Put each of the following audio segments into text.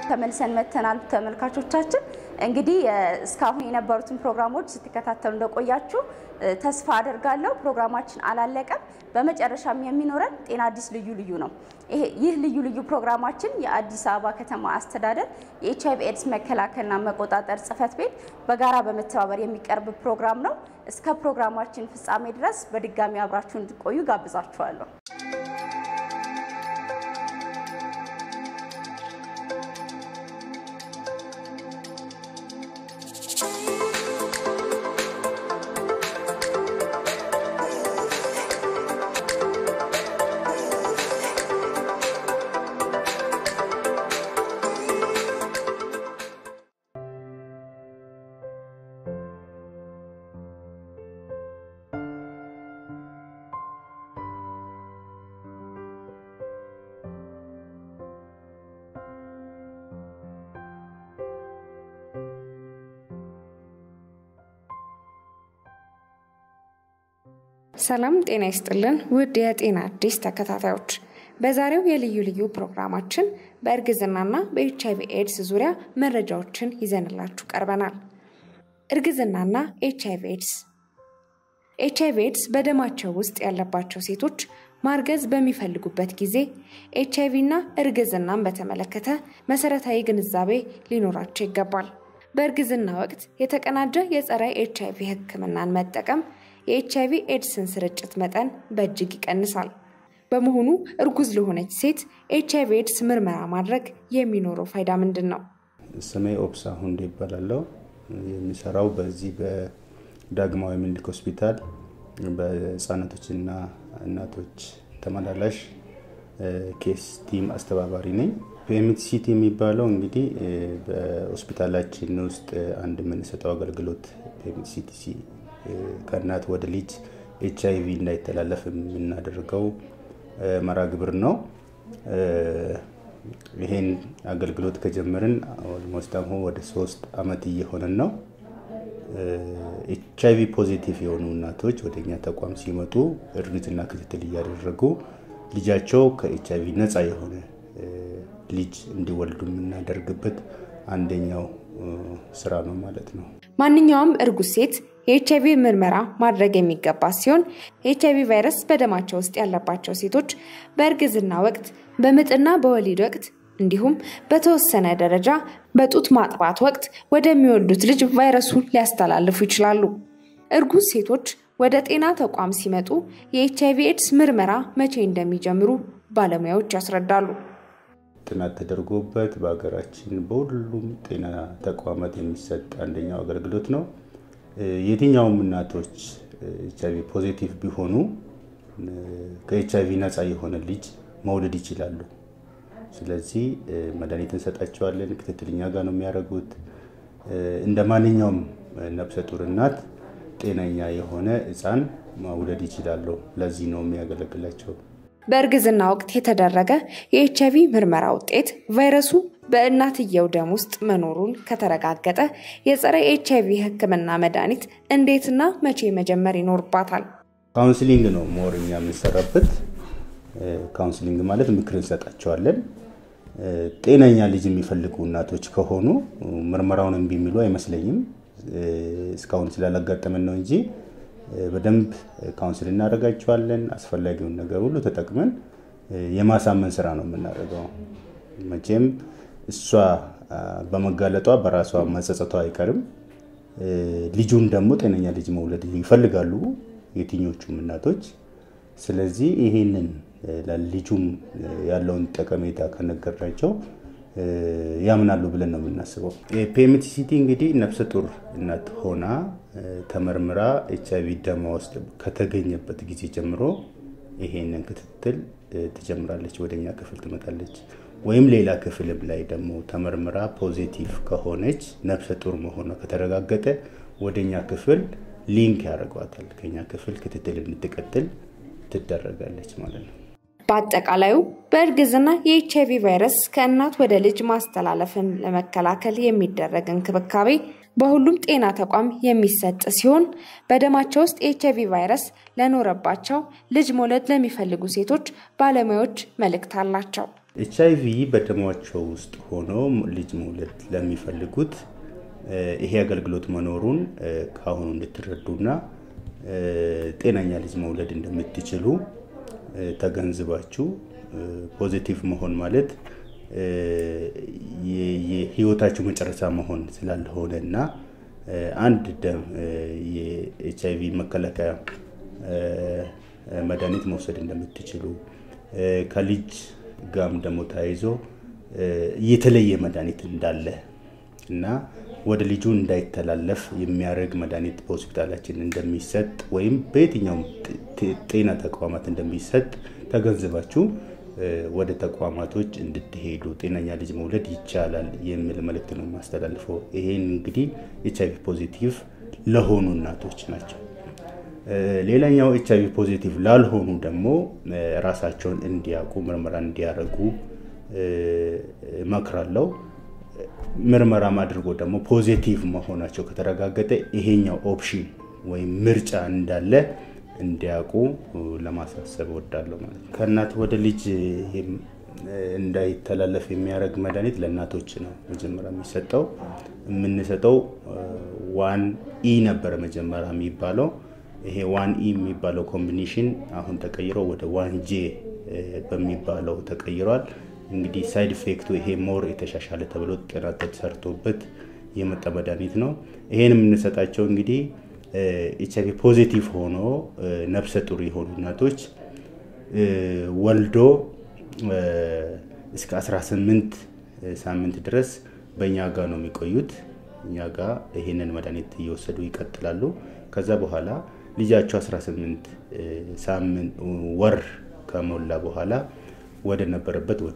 ተመልሰን መተናል። ተመልካቾቻችን እንግዲህ እስካሁን የነበሩትን ፕሮግራሞች ስትከታተሉ እንደቆያችሁ ተስፋ አደርጋለሁ። ፕሮግራማችን አላለቀም። በመጨረሻም የሚኖረን ጤና አዲስ ልዩ ልዩ ነው። ይህ ልዩ ልዩ ፕሮግራማችን የአዲስ አበባ ከተማ አስተዳደር የኤች አይቪ ኤድስ መከላከልና መቆጣጠር ጽሕፈት ቤት በጋራ በመተባበር የሚቀርብ ፕሮግራም ነው። እስከ ፕሮግራማችን ፍጻሜ ድረስ በድጋሚ አብራችሁ እንድቆዩ ጋብዛችኋለሁ። ሰላም ጤና ይስጥልን ውድ የጤና አዲስ ተከታታዮች፣ በዛሬው የልዩ ልዩ ፕሮግራማችን በእርግዝናና በኤች አይቪ ኤድስ ዙሪያ መረጃዎችን ይዘንላችሁ ቀርበናል። እርግዝናና ኤች አይቪ ኤድስ ኤች አይቪ ኤድስ በደማቸው ውስጥ ያለባቸው ሴቶች ማርገዝ በሚፈልጉበት ጊዜ ኤች አይቪ እና እርግዝናን በተመለከተ መሰረታዊ ግንዛቤ ሊኖራቸው ይገባል። በእርግዝና ወቅት የተቀናጀ የጸረ ኤች አይቪ ሕክምናን መጠቀም የኤች አይቪ ኤድስን ስርጭት መጠን በእጅግ ይቀንሳል። በመሆኑ እርጉዝ ለሆነች ሴት ኤች አይቪ ኤድስ ምርመራ ማድረግ የሚኖረው ፋይዳ ምንድን ነው? ስሜ ኦብሳ ሁንዴ ይባላለው። የሚሰራው በዚህ በዳግማዊ ምኒልክ ሆስፒታል በህፃናቶችና እናቶች ተመላላሽ ኬስ ቲም አስተባባሪ ነኝ። ፒኤምቲሲቲ የሚባለው እንግዲህ በሆስፒታላችን ውስጥ አንድ የምንሰጠው አገልግሎት ፒኤምቲሲቲሲ ከእናት ወደ ልጅ ኤች አይቪ እንዳይተላለፍ የምናደርገው መርሃ ግብር ነው። ይሄን አገልግሎት ከጀመርን ኦልሞስት አሁን ወደ ሶስት አመት እየሆነን ነው። ኤች አይቪ ፖዚቲቭ የሆኑ እናቶች ወደ እኛ ተቋም ሲመጡ እርግዝና ክትትል እያደረጉ ልጃቸው ከኤች አይቪ ነፃ የሆነ ልጅ እንዲወልዱ የምናደርግበት አንደኛው ስራ ነው ማለት ነው። ማንኛውም እርጉዝ ሴት የኤች አይቪ ምርመራ ማድረግ የሚገባ ሲሆን የኤች አይቪ ቫይረስ በደማቸው ውስጥ ያለባቸው ሴቶች በእርግዝና ወቅት፣ በምጥና በወሊድ ወቅት እንዲሁም በተወሰነ ደረጃ በጡት ማጥባት ወቅት ወደሚወልዱት ልጅ ቫይረሱን ሊያስተላልፉ ይችላሉ። እርጉዝ ሴቶች ወደ ጤና ተቋም ሲመጡ የኤች አይቪ ኤድስ ምርመራ መቼ እንደሚጀምሩ ባለሙያዎች ያስረዳሉ። ጥናት ተደርጎበት በሀገራችን በሁሉም ጤና ተቋማት የሚሰጥ አንደኛው አገልግሎት ነው። የትኛውም እናቶች ኤች አይቪ ፖዚቲቭ ቢሆኑ ከኤች አይቪ ነፃ የሆነ ልጅ መውለድ ይችላሉ። ስለዚህ መድኃኒት እንሰጣቸዋለን። ክትትል እኛ ጋር ነው የሚያደርጉት። እንደ ማንኛውም ነፍሰ ጡር እናት ጤነኛ የሆነ ሕፃን መውለድ ይችላሉ። ለዚህ ነው የሚያገለግላቸው። በእርግዝና ወቅት የተደረገ የኤች አይቪ ምርመራ ውጤት ቫይረሱ በእናትየው ደም ውስጥ መኖሩን ከተረጋገጠ የጸረ ኤች አይቪ ሕክምና መድኃኒት እንዴትና መቼ መጀመር ይኖርባታል? ካውንስሊንግ ነው ሞር እኛ የምንሰራበት። ካውንስሊንግ ማለት ምክር እንሰጣቸዋለን። ጤነኛ ልጅ የሚፈልጉ እናቶች ከሆኑ ምርመራውን እምቢ የሚሉ አይመስለኝም። እስካሁን ስላላጋጠመን ነው እንጂ በደንብ ካውንስል እናደርጋቸዋለን። አስፈላጊውን ነገር ሁሉ ተጠቅመን የማሳመን ስራ ነው የምናደርገው። መቼም እሷ በመጋለጧ በራሷ መጸጸቷ አይቀርም። ልጁን ደግሞ ጤነኛ ልጅ መውለድ ይፈልጋሉ የትኞቹም እናቶች። ስለዚህ ይሄንን ለልጁም ያለውን ጠቀሜታ ከነገርናቸው ያምናሉ ብለን ነው የምናስበው። ፒኤምቲሲቲ እንግዲህ ነፍሰ ጡር እናት ሆና ተመርምራ ኤች አይቪ ደማ ውስጥ ከተገኘበት ጊዜ ጀምሮ ይሄንን ክትትል ትጀምራለች። ወደኛ ክፍል ትመጣለች። ወይም ሌላ ክፍልም ላይ ደግሞ ተመርምራ ፖዚቲቭ ከሆነች ነፍሰ ጡር መሆኗ ከተረጋገጠ ወደኛ ክፍል ሊንክ ያደርጓታል። ከኛ ክፍል ክትትል እንድትቀጥል ትደረጋለች ማለት ነው። በአጠቃላዩ በእርግዝና የኤች አይቪ ቫይረስ ከእናት ወደ ልጅ ማስተላለፍን ለመከላከል የሚደረግ እንክብካቤ በሁሉም ጤና ተቋም የሚሰጥ ሲሆን በደማቸው ውስጥ የኤች አይቪ ቫይረስ ለኖረባቸው ልጅ መውለድ ለሚፈልጉ ሴቶች ባለሙያዎች መልእክት አላቸው። ኤች አይ ቪ በደማቸው ውስጥ ሆኖ ልጅ መውለድ ለሚፈልጉት ይሄ አገልግሎት መኖሩን ከአሁኑ እንድትረዱና ጤነኛ ልጅ መውለድ እንደምትችሉ ተገንዝባችሁ ፖዚቲቭ መሆን ማለት የህይወታችሁ መጨረሻ መሆን ስላልሆነ እና አንድ ደም የኤች አይ ቪ መከላከያ መድኃኒት መውሰድ እንደምትችሉ ከልጅ ጋም ደግሞ ተያይዞ የተለየ መድኃኒት እንዳለ እና ወደ ልጁ እንዳይተላለፍ የሚያደርግ መድኃኒት በሆስፒታላችን እንደሚሰጥ ወይም በየትኛውም ጤና ተቋማት እንደሚሰጥ ተገንዝባችሁ ወደ ተቋማቶች እንድትሄዱ ጤነኛ ልጅ መውለድ ይቻላል የሚል መልእክት ነው የማስተላልፈው። ይሄን እንግዲህ ኤች አይቪ ፖዚቲቭ ለሆኑ እናቶች ናቸው። ሌላኛው ኤች አይቪ ፖዚቲቭ ላልሆኑ ደግሞ ራሳቸውን እንዲያውቁ ምርመራ እንዲያደርጉ እመክራለሁ። ምርመራም አድርጎ ደግሞ ፖዚቲቭ መሆናቸው ከተረጋገጠ ይሄኛው ኦፕሽን ወይም ምርጫ እንዳለ እንዲያውቁ ለማሳሰብ እወዳለሁ ማለት ነው። ከእናት ወደ ልጅ እንዳይተላለፍ የሚያደርግ መድኃኒት ለእናቶች ነው መጀመሪያ የሚሰጠው። የምንሰጠው ዋን ኢ ነበረ መጀመሪያ የሚባለው። ይሄ ዋን ኢ የሚባለው ኮምቢኔሽን አሁን ተቀይሮ ወደ ዋን ጄ በሚባለው ተቀይሯል። እንግዲህ ሳይድ ኢፌክቱ ይሄ ሞር የተሻሻለ ተብሎ ጥናት ተሰርቶበት የመጣ መድኃኒት ነው። ይሄን የምንሰጣቸው እንግዲህ ኤች አይቪ ፖዚቲቭ ሆኖ ነፍሰ ጡር የሆኑ እናቶች ወልዶ እስከ 18 ሳምንት ድረስ በእኛ ጋር ነው የሚቆዩት። እኛ ጋር ይህንን መድኃኒት እየወሰዱ ይቀጥላሉ። ከዛ በኋላ ልጃቸው 18 ሳምንት ወር ከሞላ በኋላ ወደ ነበረበት ወደ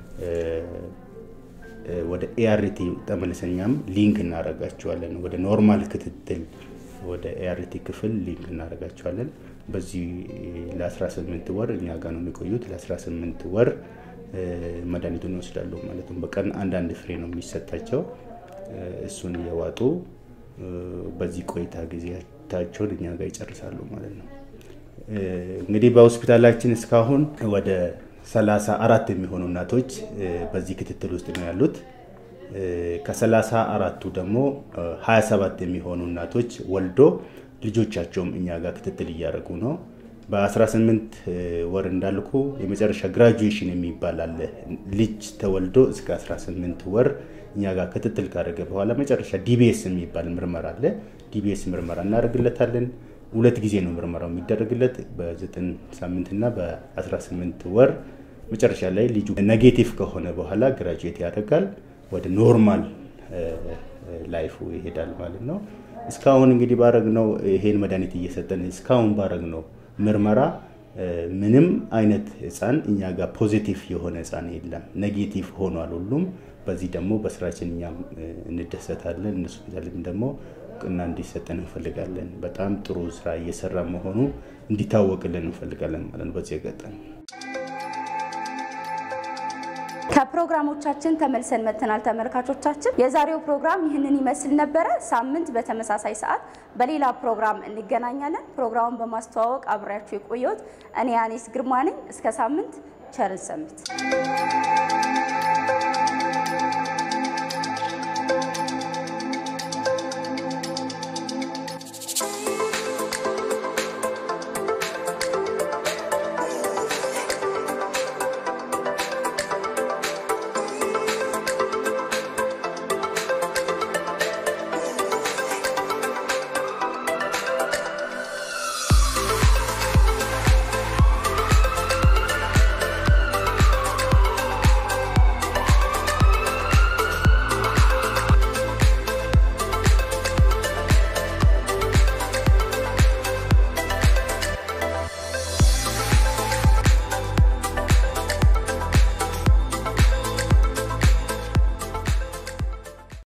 ወደ ኤአርቲ ተመልሰኛም ሊንክ እናደርጋቸዋለን። ወደ ኖርማል ክትትል ወደ ኤአርቲ ክፍል ሊንክ እናደርጋቸዋለን። በዚህ ለ18 ወር እኛ ጋር ነው የሚቆዩት። ለ18 ወር መድኃኒቱን ይወስዳሉ ማለት ነው። በቀን አንዳንድ ፍሬ ነው የሚሰጣቸው። እሱን እየዋጡ በዚህ ቆይታ ጊዜያቸውን እኛ ጋር ይጨርሳሉ ማለት ነው። እንግዲህ በሆስፒታላችን እስካሁን ወደ ሰላሳ አራት የሚሆኑ እናቶች በዚህ ክትትል ውስጥ ነው ያሉት። ከሰላሳ አራቱ ደግሞ 27 የሚሆኑ እናቶች ወልዶ ልጆቻቸውም እኛ ጋር ክትትል እያደረጉ ነው። በ18 ወር እንዳልኩ የመጨረሻ ግራጁዌሽን የሚባል አለ። ልጅ ተወልዶ እስከ 18 ወር እኛ ጋር ክትትል ካደረገ በኋላ መጨረሻ ዲቢኤስ የሚባል ምርመራ አለ። ዲቢኤስ ምርመራ እናደርግለታለን። ሁለት ጊዜ ነው ምርመራው የሚደረግለት በ9 ሳምንትና በ18 ወር። መጨረሻ ላይ ልጁ ኔጌቲቭ ከሆነ በኋላ ግራጁዌት ያደርጋል፣ ወደ ኖርማል ላይፉ ይሄዳል ማለት ነው። እስካሁን እንግዲህ ባረግነው ይሄን መድኃኒት እየሰጠን እስካሁን ባረግነው ምርመራ ምንም አይነት ህፃን እኛ ጋር ፖዚቲቭ የሆነ ህፃን የለም፣ ኔጌቲቭ ሆኗል ሁሉም። በዚህ ደግሞ በስራችን እኛም እንደሰታለን፣ እነሱ ደግሞ እውቅና እንዲሰጠን እንፈልጋለን። በጣም ጥሩ ስራ እየሰራ መሆኑ እንዲታወቅልን እንፈልጋለን ማለት ነው። በዚህ አጋጣሚ ከፕሮግራሞቻችን ተመልሰን መጥተናል። ተመልካቾቻችን የዛሬው ፕሮግራም ይህንን ይመስል ነበረ። ሳምንት በተመሳሳይ ሰዓት በሌላ ፕሮግራም እንገናኛለን። ፕሮግራሙን በማስተዋወቅ አብሬያችሁ የቆየሁት እኔ ያኔስ ግርማ ነኝ። እስከ ሳምንት ቸርን ሰንብት።